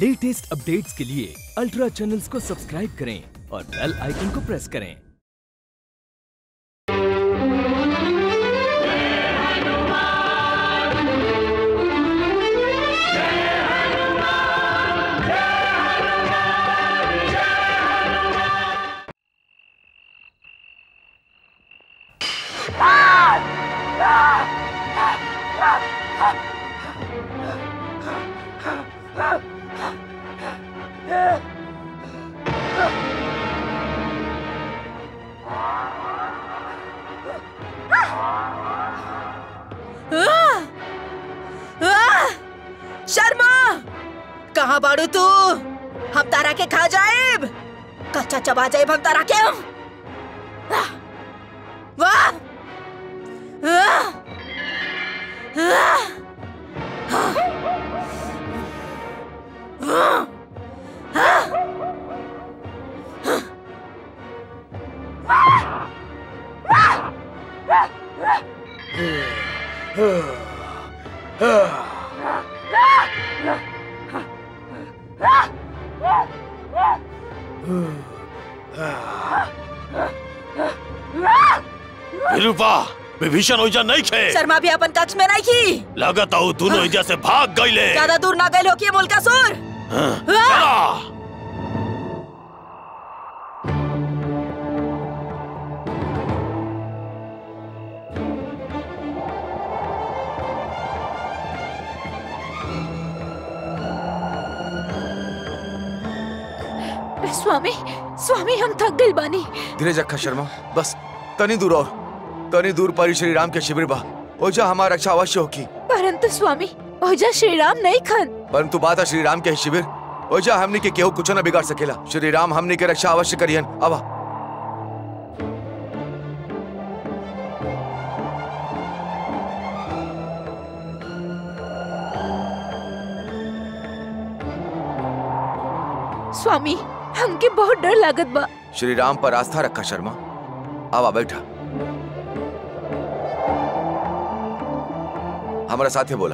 Latest updates के लिए ultra channels को सब्सक्राइब करें और बेल आइकन को प्रेस करें आह! शर्मा कहाँ बाड़ू तू हम तारा के खा जाएब कच्चा चबा जाएब हम तारा के हम आह! वाह आह! आह! आह! आह! विरूपा विभीषण ओइजा नहीं खे शर्मा भी अपन कक्ष में नहीं की लागत आऊ दोनों ओइजा से भाग गईले ज्यादा दूर ना गए हो कि मुल्का सुर हाँ, चला स्वामी स्वामी हम थक गइल बानी धीरज रखा शर्मा बस तनी दूर और तनी दूर पर ही श्री राम के शिविर बा ओजा हमारा रक्षा अवश्य होगी परंतु स्वामी ओजा श्री राम नहीं खन परंतु बात है श्री राम के शिविर ओजा हमने के केहू कुछ न बिगाड़ सकेला श्री राम हमने के रक्षा अवश्य करियन अब स्वामी हमके बहुत डर लागत बा श्री राम पर आस्था रखा शर्मा आवा बैठा हमारा साथे बोला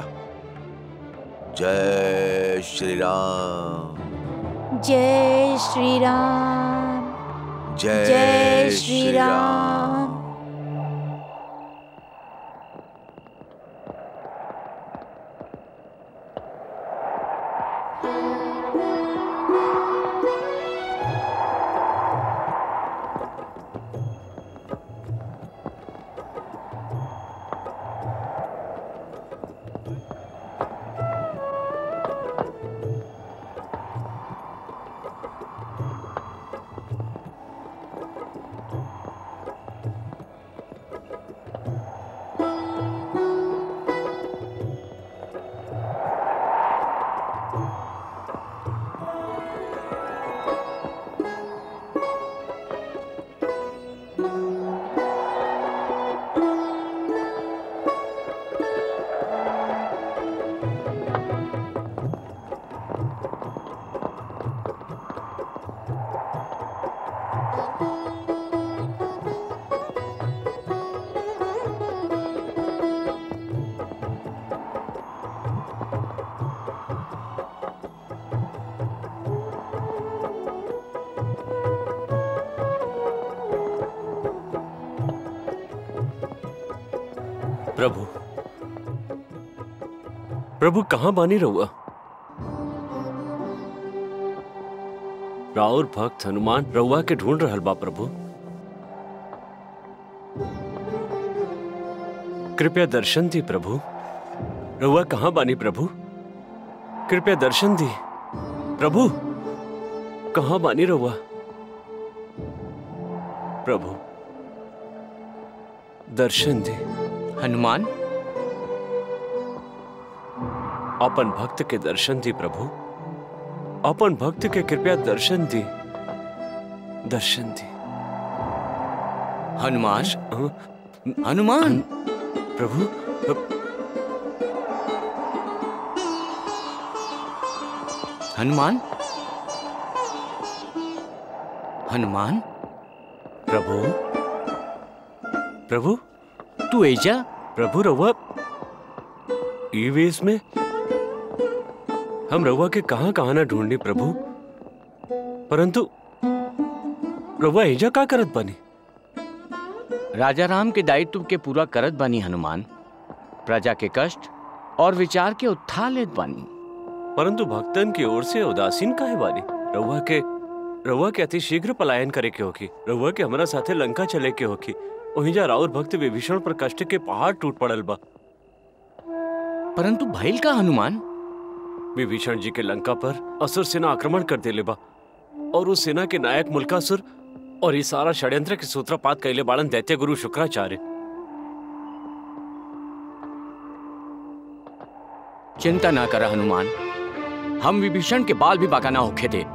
जय श्री राम जय श्री राम जय, जय श्री राम प्रभु प्रभु कहाँ बानी रहुआ राउर भक्त हनुमान रउआ के ढूंढ रहल बा प्रभु कृपया दर्शन दी प्रभु रउआ कहाँ बानी प्रभु कृपया दर्शन दी प्रभु कहाँ बानी रउआ प्रभु दर्शन दी हनुमान अपन भक्त के दर्शन दी प्रभु अपन भक्त के कृपया दर्शन दी दर्शन दी हनुमान हाँ, हनुमान प्रभु हनुमान हनुमान प्रभु प्रभु तू एजा प्रभु रउआ ई वेश में हम रउआ के कहाँ कहाँ ना ढूंढनी प्रभु परंतु रउआ एजा का करत बनी राजा राम के दायित्व के पूरा करत बानी हनुमान प्रजा के कष्ट और विचार के उत्थान लेत बानी परंतु भक्तन की ओर से उदासीन काहे बानी रउआ के रउआ के अति शीघ्र पलायन करे के होकी रउआ के हमरा साथे लंका चले के होकी ओहिजा राउर भक्त विभीषण पर कष्ट के पहाड़ टूट पड़ल बा परंतु भइल का हनुमान विभीषण जी के लंका पर असुर सेना आक्रमण कर देले बा और उस सेना के नायक मुल्कासुर और ये सारा षड्यंत्र के सूत्रपात कैले बाड़न दैत्य गुरु शुक्राचार्य चिंता ना कर हनुमान हम विभीषण के बाल भी बाका ना होखे थे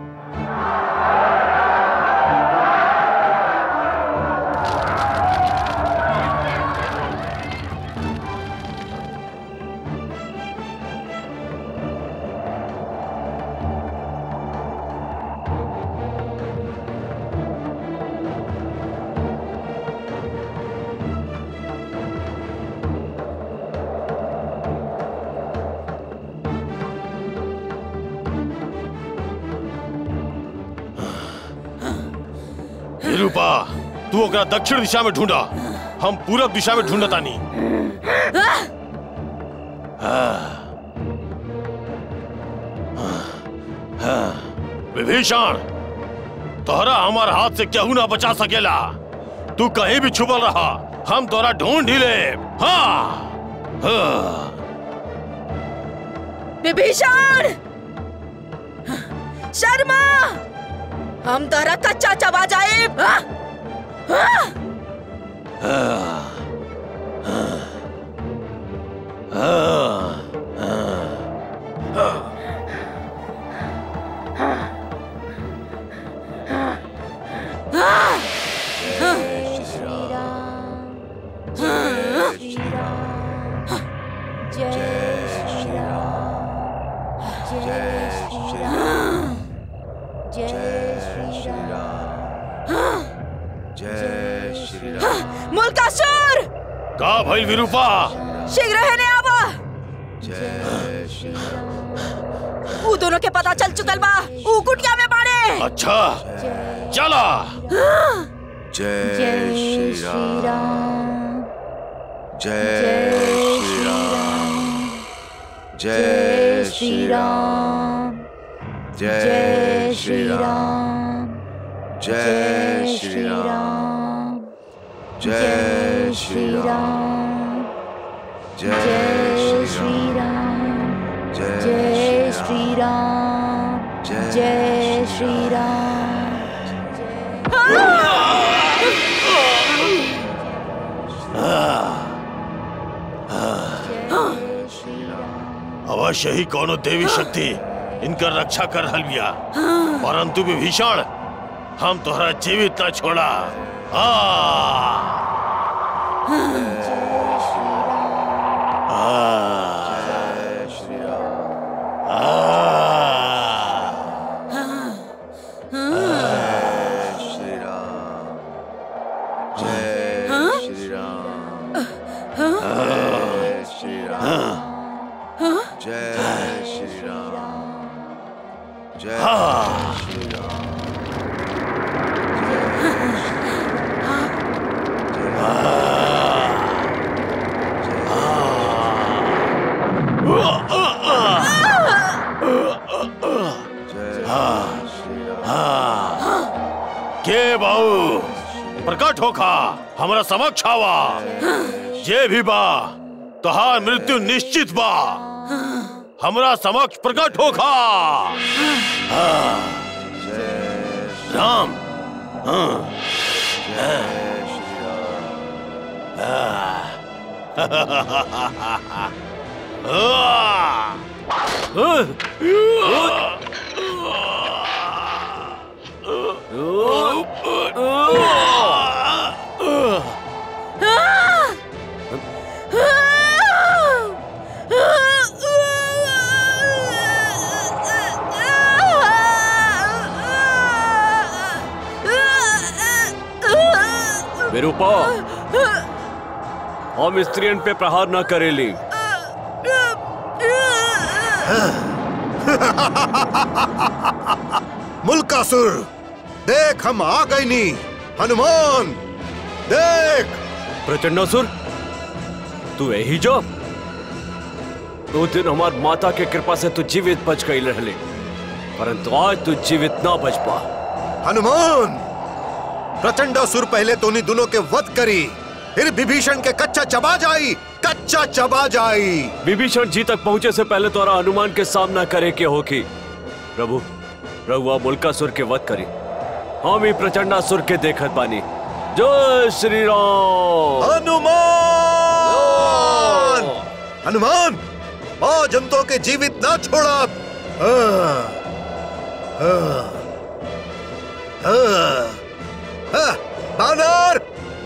रूपा तू ओकरा दक्षिण दिशा में ढूंढा हम पूरब दिशा में ढूंढतानी विभीषण तोहरा हमार हाथ से केहू ना बचा सकेला तू कहीं भी छुपल रहा हम तोरा ढूंढ ही ले हाँ हाँ विभीषण शर्मा हम तोरा कच्चा चबा जाए जय श्री राम मुल्कासुर का भइल विरूपा शीघ्र है ने आवा जय श्री राम ऊ दोनों के पता चल चुकल बा ऊ कुटिया में बाड़े अच्छा चला जय श्री राम जय श्री राम जय श्री राम जय श्री राम जय श्री राम जय श्री राम जय श्री राम जय श्री राम जय श्री राम अवश्य ही कोनो देवी शक्ति इनकर रक्षा कर रहल बिया परंतु विभीषण हम तोहरा जीवित न छोड़ा आ! आ! जय श्री राम आ! जय श्री राम जय श्री राम जय श्री राम जय श्री राम जय श्री राम जय श्री राम के बाऊ प्रकट होखा हमरा समक्ष आवा जे भी बा तोहार मृत्यु निश्चित बा हमरा समक्ष प्रकट होखा हाँ। राम हाँ। जय श्री राम आ! विरूपा हम स्त्रियन पे प्रहार न करेली मुल्कासुर देख हम आ गए नी हनुमान देख प्रचंडासुर तू यही जो दो दिन हमार माता के कृपा से तू जीवित बच गई रहले परंतु आज तू जीवित ना बच पा हनुमान प्रचंडासुर पहले तो नहीं दोनों के वध करी फिर विभीषण के कच्चा चबा जाई कच्चा चबा जाई विभीषण जी तक पहुंचे से पहले तोरा हनुमान के सामना करे के होगी प्रभु रघुआ मुल्कासुर के वध करी हम ही प्रचंडासुर के देखत बानी जय श्री राम हनुमान हनुमान आज हम तो के जीवित ना छोड़ा हाँ, हाँ, हाँ, हाँ, बानर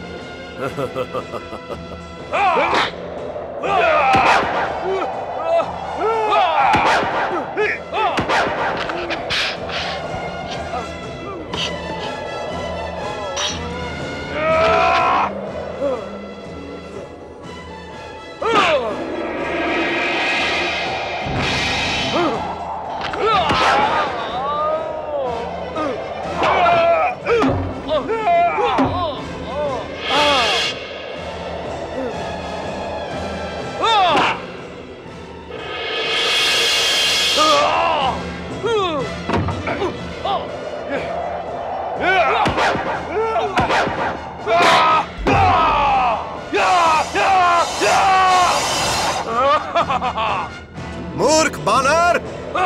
मूर्ख बानर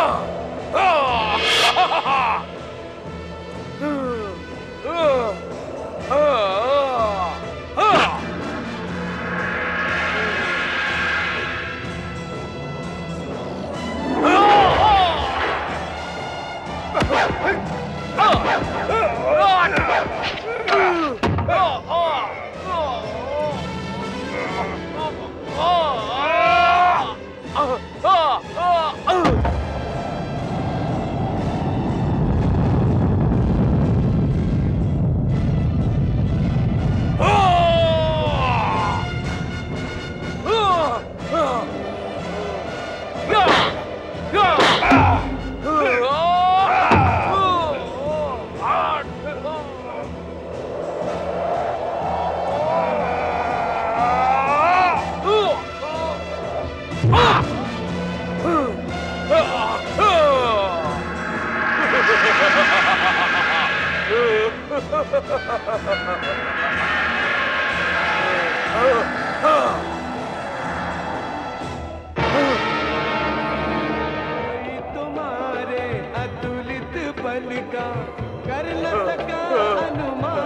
तुम्हारे अतुलित बल का कर न सका अनुमान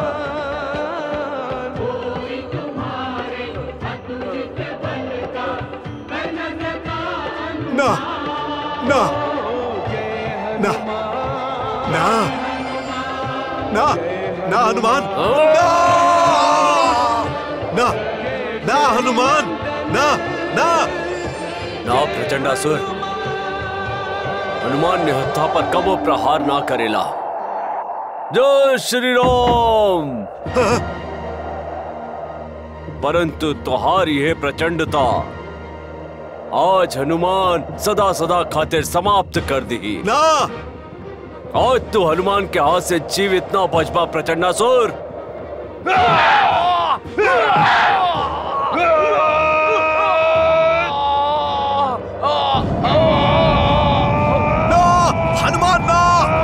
कोई तुम्हारे अतुलित बल का कर न सका ना ना ना ना ना ना हनुमान ना ना ना हनुमान ना ना ना प्रचंडासुर हनुमान ने हत्था पर कबो प्रहार ना करेला जय श्री राम परंतु तुम्हारी है प्रचंडता आज हनुमान सदा सदा खातिर समाप्त कर दी ना आज तू हनुमान के हाथ से जीवित ना बच पा प्रचंडासुर ना हनुमान ना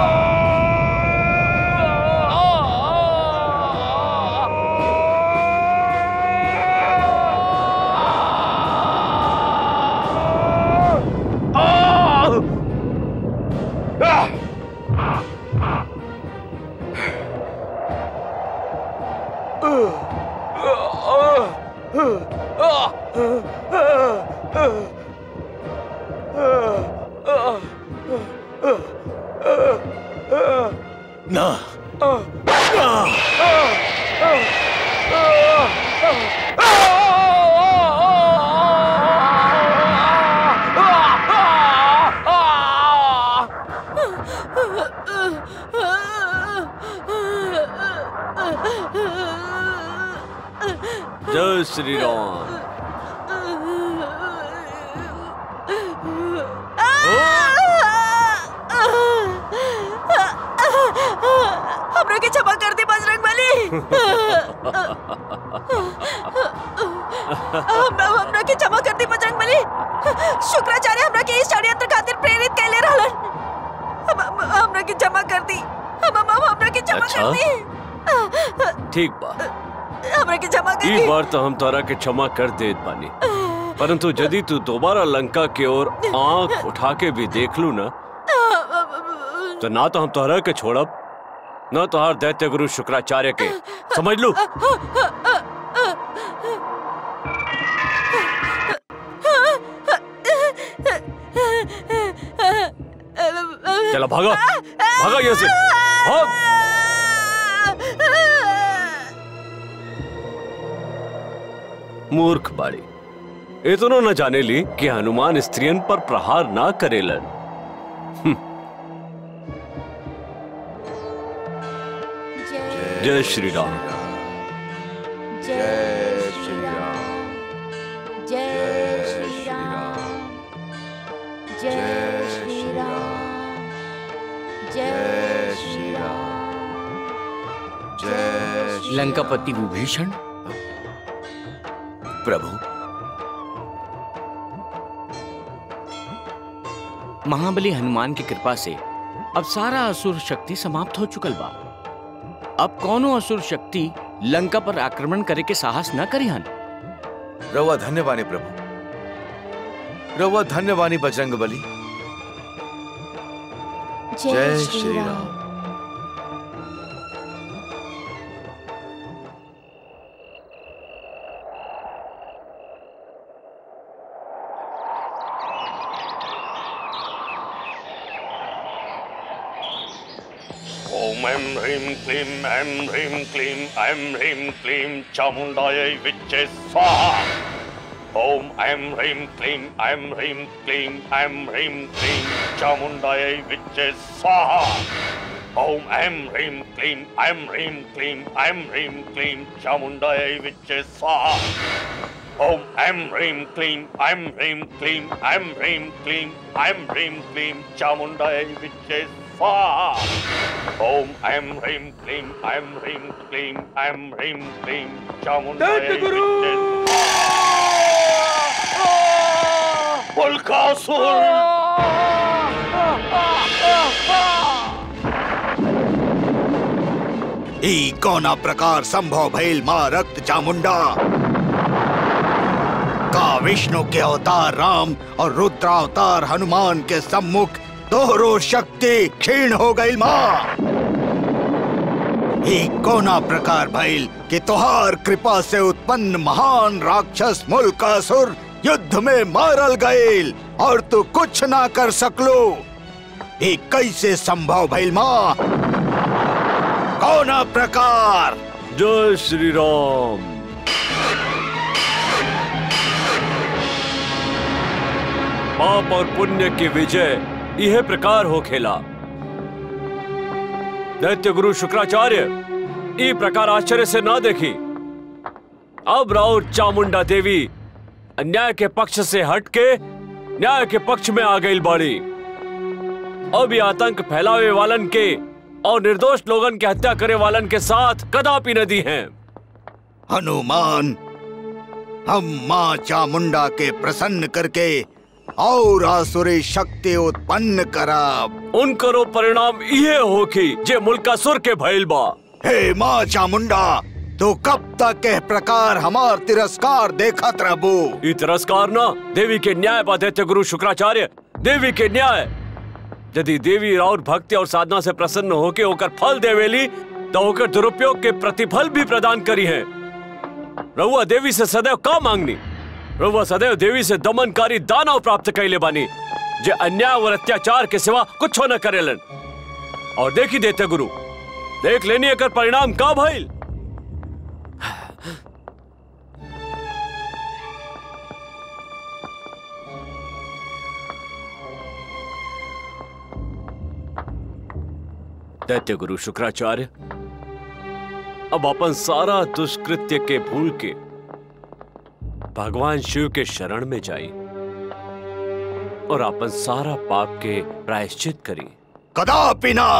ना जय श्री राम हमरा के क्षमा कर दी बजरंग बली हमरा हमरा के क्षमा कर दी बजरंग बली शुक्राचार्य हमरा के इस षड्यंत्र खातिर प्रेरित कैले रहलन हम- हम- हमरा के क्षमा कर दी हम हम हम- हमरा के क्षमा अच्छा? कर दी ठीक बा हमरा के क्षमा कर ई दी बार तो हम तोरा के क्षमा कर देत बानी परंतु यदि तू दोबारा लंका की ओर आंख उठा के भी देख लू ना तो ना तो हम तोहरा के छोड़ब न तोहार दैत्य गुरु शुक्राचार्य के समझ लू चला भागा भागा यहाँ से भाग मूर्ख बाड़ी इतनो न जाने ली कि हनुमान स्त्रियन पर प्रहार ना करेलन जय श्री राम जय श्री राम जय श्री राम जय श्री राम जय श्री राम जय लंकापति विभीषण प्रभु महाबली हनुमान की कृपा से अब सारा असुर शक्ति समाप्त हो चुकल बा अब कौनो असुर शक्ति लंका पर आक्रमण करे के साहस न करी हन रवा धन्यवानी प्रभु रवा धन्यवानी बजरंग बली जय श्री राम ओम ऐं ह्रीं क्लीं ऐं ह्रीं क्लीं ऐं ह्रीं क्लीं चामुण्डायै विच्चे स्वाहा ओम ऐं ह्रीं क्लीं ऐं ह्रीं क्लीं ऐं ह्रीं क्लीं चामुण्डायै विच्चे स्वाहा ओम ऐं ह्रीं क्लीं ऐं ह्रीं क्लीं ऐं ह्रीं क्लीं चामुण्डायै विच्चे स्वाहा ओम ऐं ह्रीं क्लीं ऐं ह्रीं क्लीं ऐं ह्रीं क्लीं ऐं ह्रीं क्लीं चामुण्डायै विच्चे स्वाहा ओम ऐं ह्रीं क्लीं ऐं ह्रीं क्लीं ऐं ह्रीं क्लीं चामुण्डायै गुरु! विच्चे स्वाहा। उल्कासुर ई कौना प्रकार संभव भइल माँ रक्त चामुंडा का विष्णु के अवतार राम और रुद्रावतार हनुमान के सम्मुख दोहरो शक्ति क्षीण हो गई माँ ई कोना प्रकार भइल कि तोहार कृपा से उत्पन्न महान राक्षस मुल्कासुर युद्ध में मारल गईल और तू कुछ ना कर सकलो ई कैसे संभव भइल माँ कोना प्रकार जय श्री राम पाप और पुण्य की विजय यह प्रकार हो खेला दैत्य गुरु शुक्राचार्य ई प्रकार आश्चर्य से ना देखी अब राउत चामुंडा देवी अन्याय के पक्ष से हटके न्याय के पक्ष में आ गई बाड़ी अब ये आतंक फैलावे वालन के और निर्दोष लोगन के हत्या करे वालन के साथ कदापि नदी हैं हनुमान हम माँ चामुंडा के प्रसन्न करके और आसुरी शक्ति उत्पन्न कराब उनकरो परिणाम ये हो कि जे मुल्कासुर के भइल बा हे माँ चामुंडा तो कब तक एह प्रकार हमार तिरस्कार देखत रहबो ई तिरस्कार ना देवी के न्याय बा दैत्य गुरु शुक्राचार्य देवी के न्याय यदि देवी राउर भक्ति और साधना से प्रसन्न होके ओकर फल देवेली तो ओकर दुरुपयोग के प्रतिफल भी प्रदान करी है रहुआ देवी से सदैव का मांगनी रहुआ सदैव देवी से दमनकारी दानव प्राप्त कैले बानी जे अन्याय और अत्याचार के सिवा कुछ न करेलन और देखी देते गुरु देख लेनी एकर परिणाम का भइल दैत्य गुरु शुक्राचार्य अब अपन सारा दुष्कृत्य के भूल के भगवान शिव के शरण में जाई और अपन सारा पाप के प्रायश्चित करी कदापि ना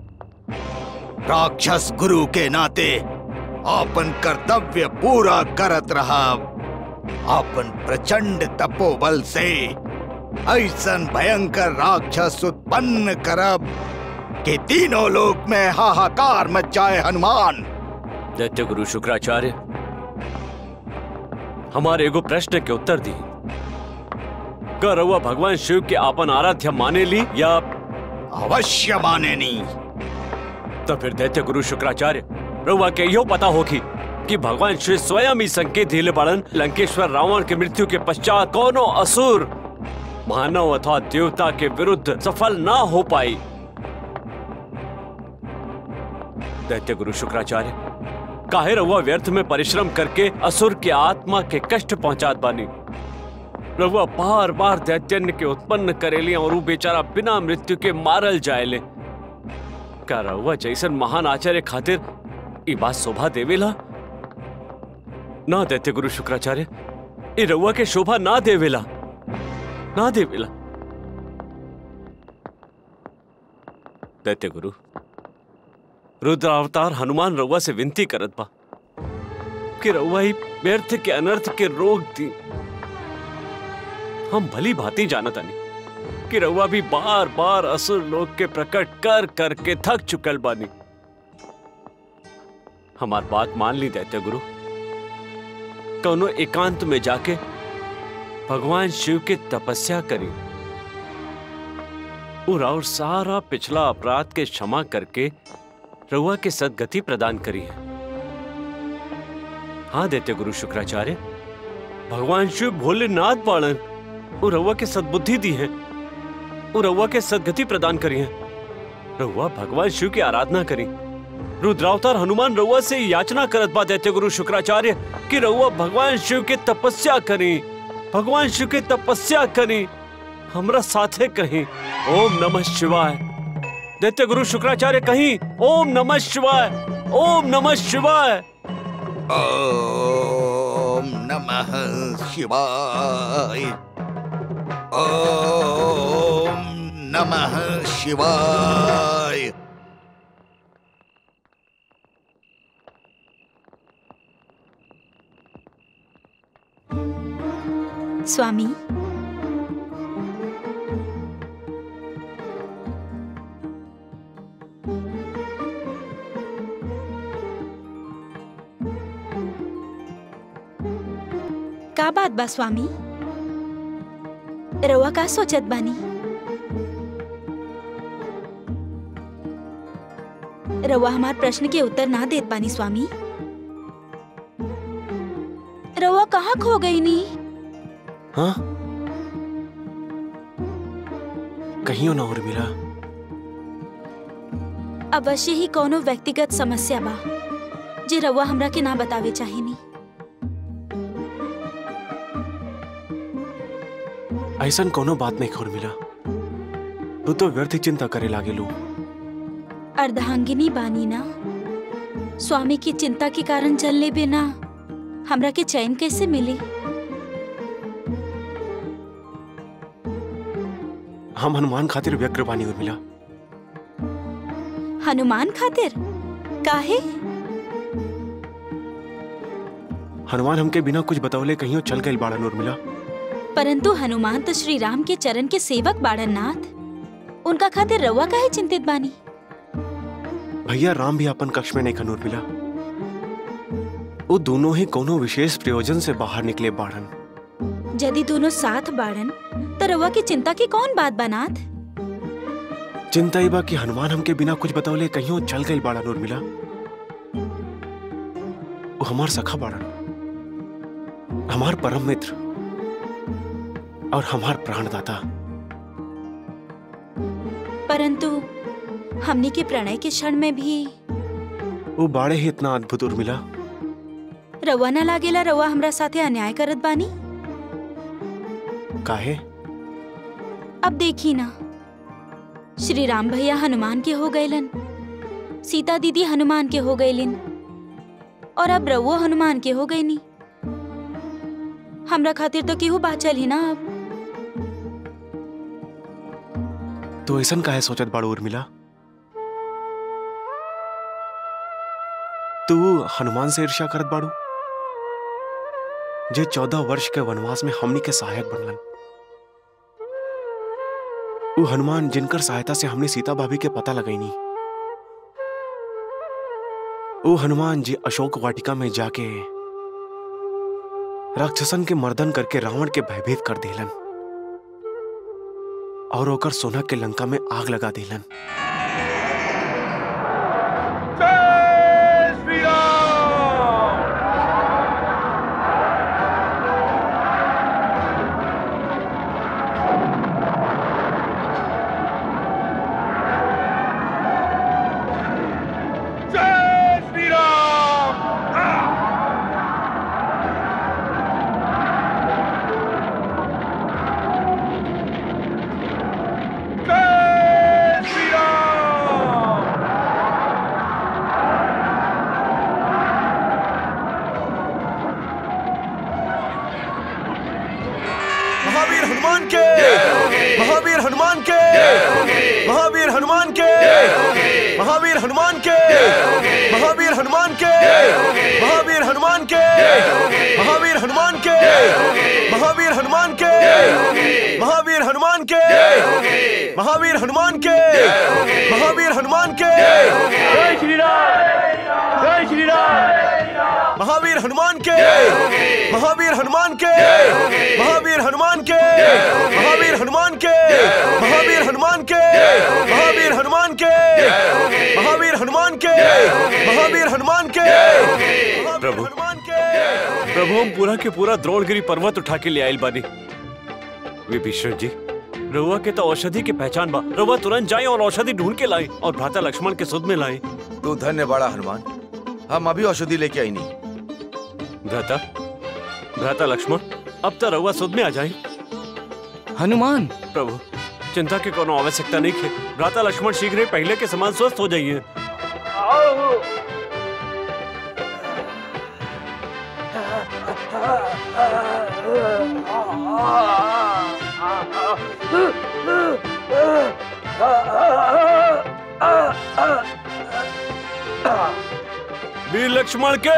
राक्षस गुरु के नाते आपन कर्तव्य पूरा करत रहा आपन प्रचंड तपोबल से ऐसन भयंकर राक्षस उत्पन्न करब कि तीनों लोक में हाहाकार मच जाए हनुमान दैत्य गुरु शुक्राचार्य हमारे एगो प्रश्न के उत्तर दी का रउआ भगवान शिव के आपन आराध्य माने ली या अवश्य माने नहीं तो फिर दैत्य गुरु शुक्राचार्य रउआ के यो पता होगी कि भगवान शिव स्वयं ही संकेत दिले पड़न लंकेश्वर रावण के मृत्यु के पश्चात कोनो असुर मानव अथवा देवता के विरुद्ध सफल ना हो पाई दैत्य गुरु शुक्राचार्य काहे रउआ व्यर्थ में परिश्रम करके असुर के आत्मा के कष्ट पहुंचात बानी रउआ बार बार दैत्यन्य के उत्पन्न करेली और वो बेचारा बिना मृत्यु के मारल जाएले का रउआ जैसन महान आचार्य खातिर ई बात शोभा देवेला ना दैत्य गुरु शुक्राचार्य ई रउआ के शोभा ना देवेला ना देवेला दैत्य गुरु रुद्र अवतार हनुमान रउआ से विनती करत बा कि रउआ ही व्यर्थ के अनर्थ के रोग दी हम भली भांति जानत आनी कि रउआ भी बार बार असुर लोग के प्रकट कर कर के थक चुकल बानी हमार बात मान ली दैत्य गुरु कौनो एकांत में जाके भगवान शिव के तपस्या करी और और सारा पिछला अपराध के क्षमा करके रउआ के सदगति प्रदान करी है हाँ दैत्य गुरु शुक्राचार्य भगवान शिव भोलेनाथ बाणन और रउआ के सद्बुद्धि दी है और रउआ के सदगति प्रदान करी है रउआ भगवान शिव की आराधना करी रुद्रावतार हनुमान रउआ से याचना करत बा दैत्य गुरु शुक्राचार्य कि रउआ भगवान शिव के तपस्या करी भगवान शिव के तपस्या करी हमरा साथे कहीं ओम नमः शिवाय दैत्य गुरु शुक्राचार्य कहीं ओम नमः शिवाय ओम नमः शिवाय ओम नमः शिवाय ओम नमः शिवाय स्वामी का बात बा स्वामी रउआ का सोचत बानी रउआ हमार प्रश्न के उत्तर ना देत बानी स्वामी रउआ कहाँ खो गई नी हाँ कहीं ना और मिला अवश्य ही कोनो व्यक्तिगत समस्या बा जे रउआ हमरा के ना बतावे चाहेनी ऐसन कोनो बात नहीं खोर मिला तू तो व्यर्थ ही चिंता करे लागे लू अर्धांगिनी बानी ना स्वामी की चिंता के कारण चलने बिना हमरा के चैन कैसे मिली हम हनुमान खातिर व्यग्र बानी और मिला हनुमान खातिर काहे हनुमान हमके बिना कुछ बतौले कहीं चल गए बाड़न और मिला परंतु हनुमान तो श्री राम के चरण के सेवक बाड़न नाथ उनका खातिर रउआ काहे चिंतित बानी भैया राम भी अपन कक्ष में नहीं खनूर मिला वो दोनों ही कोनो विशेष प्रयोजन से बाहर निकले बाड़न यदि दोनों साथ बाड़न तो रउआ की चिंता की कौन बात बा नाथ चिंता ही बा कि हनुमान हमके बिना कुछ बतौले कहीं चल गए बाड़न और मिला वो हमार सखा बाड़न हमार परम मित्र और हमार प्राणदाता परंतु हमनी के प्रणय के क्षण में भी वो बाड़े ही इतना अद्भुत उर्मिला रउआ ना लागेला रउआ हमरा साथे अन्याय करत बानी काहे अब देखी ना श्री राम भैया हनुमान के हो गईलन सीता दीदी हनुमान के हो गईलिन और अब रउओ हनुमान के हो गईनी हमरा खातिर तो केहू बाचल ही ना अब तो ऐसा काहे सोचत बाड़ू उर्मिला तू हनुमान से ईर्ष्या करत बाड़ू जे चौदह वर्ष के वनवास में हमनी के सहायक बनलन वो हनुमान जिनकर सहायता से हमने सीता भाभी के पता लगैनी वो हनुमान जी अशोक वाटिका में जाके राक्षसन के मर्दन करके रावण के भयभीत कर देलन और ओकर सोना के लंका में आग लगा देलन महावीर हनुमान के महावीर हनुमान के महावीर हनुमान के महावीर हनुमान के महावीर हनुमान के महावीर हनुमान के महावीर हनुमान के महावीर हनुमान के महावीर हनुमान के महावीर हनुमान के महावीर हनुमान के जय श्री राम जय श्री राम महावीर हनुमान के महावीर हनुमान के महावीर हनुमान के महावीर हनुमान के महावीर हनुमान के महावीर हनुमान के महावीर हनुमान के महावीर हनुमान के प्रभु प्रभु हम पूरा के पूरा द्रोणगिरी पर्वत उठा के ले आयल बानी विभीषण जी रउआ के तो औषधि की पहचान बा रउआ तुरंत जाए और औषधि ढूंढ के लाए और भ्राता लक्ष्मण के सुध में लाए तू धन्य बड़ा हनुमान हम अभी औषधि लेके आई नहीं भ्राता भ्राता लक्ष्मण अब तो रउआ सुध में आ जाए हनुमान प्रभु चिंता की कोनो आवश्यकता नहीं है भ्राता लक्ष्मण शीघ्र ही पहले के समान स्वस्थ हो जाइए वीर लक्ष्मण के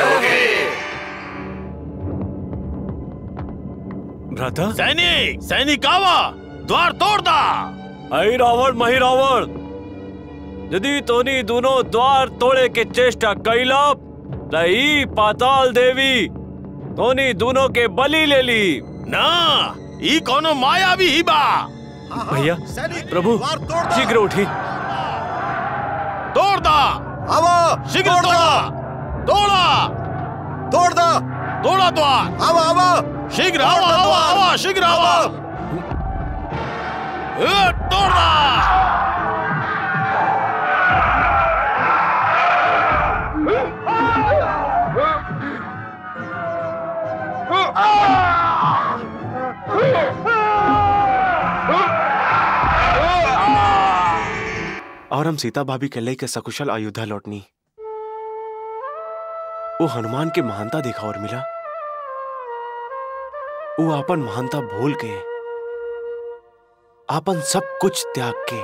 भ्राता सैनिक सैनिक आवा द्वार तोड़ दा आई रावण मही रावण यदि तोनी दोनों द्वार तोड़े के चेष्टा कैला तई पाताल देवी तोनी दोनों के बलि ले ली ना ई कोनो माया भी ही बा भैया प्रभु शीघ्र उठी तोड़ दा आवा शीघ्र तोड़ा तोड़ा तोड़ दा तोड़ा द्वार आवा आवा शीघ्र आवा आवा आवा शीघ्र आवा ए, तोड़ दा और हम सीता भाभी के के सकुशल अयोध्या लौटनी वो हनुमान के महानता देखा और मिला वो आपन महानता भूल के आपन सब कुछ त्याग के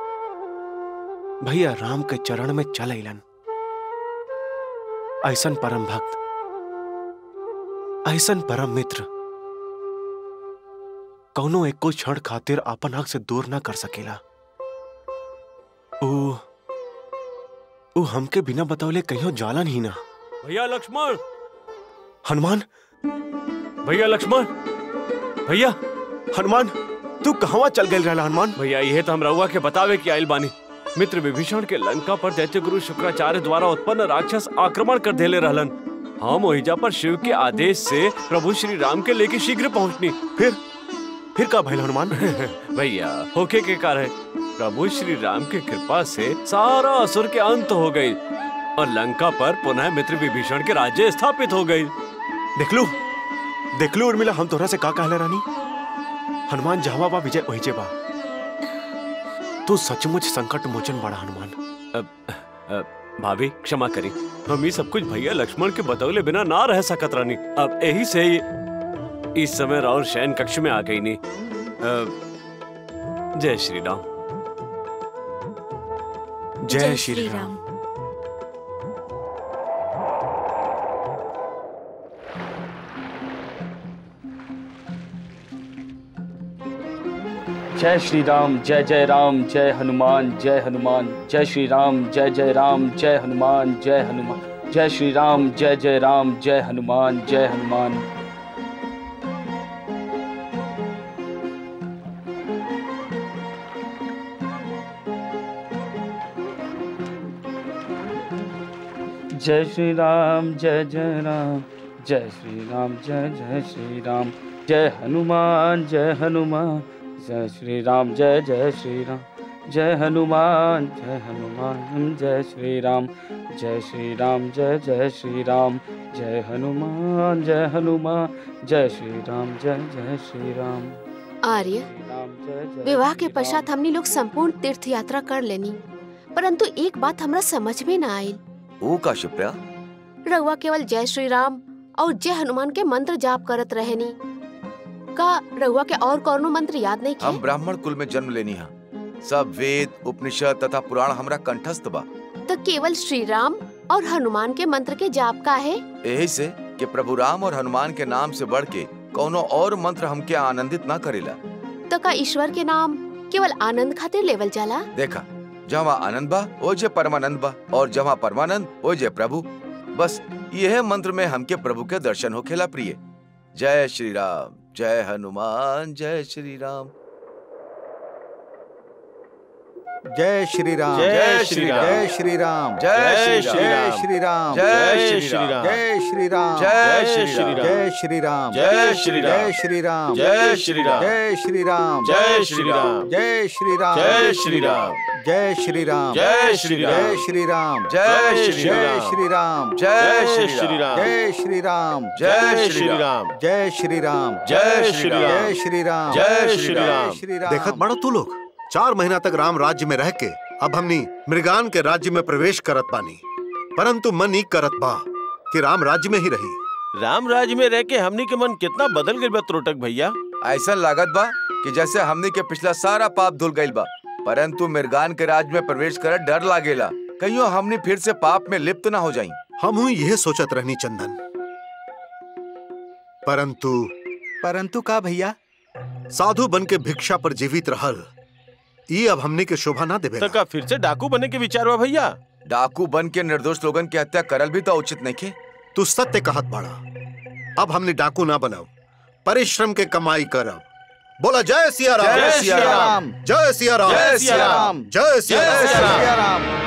भैया राम के चरण में चल अलन ऐसन परम भक्त ऐसन परम मित्र कौनो एक को क्षण खातिर आपन हक से दूर ना कर सकेला ओ ओ हमके बिना बतौले कहीं जाला नहीं ना भैया लक्ष्मण हनुमान भैया लक्ष्मण भैया हनुमान तू कहवा चल गए रहला हनुमान भैया यह तो हम रउआ के बतावे कि आइल बानी मित्र विभीषण के लंका पर दैत्य गुरु शुक्राचार्य द्वारा उत्पन्न राक्षस आक्रमण कर देले रहलन हम ओहिजा पर शिव के आदेश से प्रभु श्री राम के लेके शीघ्र पहुंचनी फिर फिर का भइल हनुमान भैया होके के कारण प्रभु श्री राम की कृपा से सारा असुर के अंत हो गई और लंका पर पुनः मित्र विभीषण के राज्य स्थापित हो गई देख लू देख लू उर्मिला हम तोरा से का कहले रानी हनुमान जहावा बा विजय ओहिजे बा तू सचमुच संकट मोचन बड़ा हनुमान अब, अब, भाभी क्षमा करी हम ये सब कुछ भैया लक्ष्मण के बतौले बिना ना रह सकत रानी अब यही से ही इस समय राउर शयन कक्ष में आ गई नी अब, जय श्री राम जय श्री राम जय श्री राम जय जय राम जय हनुमान जय हनुमान जय श्री राम जय जय राम जय हनुमान जय हनुमान जय श्री राम जय जय राम जय हनुमान जय हनुमान जय श्री राम जय जय राम जय श्री राम जय जय श्री राम जय हनुमान जय हनुमान जय श्री राम जय जय श्री राम जय हनुमान जय हनुमान जय श्री राम जय श्री राम जय जय श्री राम जय हनुमान जय हनुमान जय श्री राम जय जय श्री राम आर्य राम जय जय विवाह के श्री पश्चात हमने लोग संपूर्ण तीर्थ यात्रा कर लेनी परंतु एक बात हमरा समझ में ना आयल ओ का शिप्रा रउआ केवल जय श्री राम और जय हनुमान के मंत्र जाप करत रहेनी का रउआ के और कौनो मंत्र याद नहीं हम किए ब्राह्मण कुल में जन्म लेनी हा सब वेद उपनिषद तथा पुराण हमरा कंठस्थ बा तो केवल श्री राम और हनुमान के मंत्र के जाप का है यही से कि प्रभु राम और हनुमान के नाम से बढ़ के कोनो और मंत्र हमके आनंदित ना करेला तो का ईश्वर के नाम केवल आनंद खातिर लेवल जाला देखा जहाँ आनंद बा ओ जे परमानंद बा और जहाँ परमानंद ओ जे प्रभु बस यह मंत्र में हमके प्रभु के दर्शन होखेला प्रिय जय श्री राम जय हनुमान जय श्री राम जय श्री राम जय श्री राम। जय श्री राम जय श्री जय राम। श्री राम जय श्री राम। जय श्री राम जय श्री राम। जय श्री राम जय श्री राम। जय श्री राम जय श्री राम। जय श्री राम जय श्री राम। जय श्री राम जय श्री राम। जय श्री राम जय श्री राम। जय जय श्री राम श्री राम। जय श्री राम जय श्री राम। जय श्री राम जय श्री राम। जय श्री राम जय श्री राम। जय श्री राम देखत बड़ो तू लोग चार महीना तक राम राज्य में रह के अब हमनी मृगान के राज्य में प्रवेश करत बानी परंतु मन ही करत बा कि राम राज्य में ही रही राम राज में रह के हमनी के मन कितना बदल गइल बा त्रोटक भैया ऐसा लागत बा कि जैसे हमने के पिछला सारा पाप धुल गइल बा परंतु मिर्गान के राज में प्रवेश कर डर लागेला कहियो हमने फिर से पाप में लिप्त ना हो जाई हम हुई यह सोचत रहनी चंदन परंतु परंतु का भैया साधु बन के भिक्षा पर जीवित रहल ये अब हमने के शोभा ना देवे तो का फिर से डाकू बने के विचार हुआ भैया डाकू बन के निर्दोष लोगन की हत्या करल भी तो उचित नहीं खे तू सत्य कहत बाड़ा अब हमने डाकू ना बनाओ परिश्रम के कमाई करब बोला जय सिया राम जय सिया राम। जय सिया राम जय सिया राम। जय सिया जय राम सिया सिया राम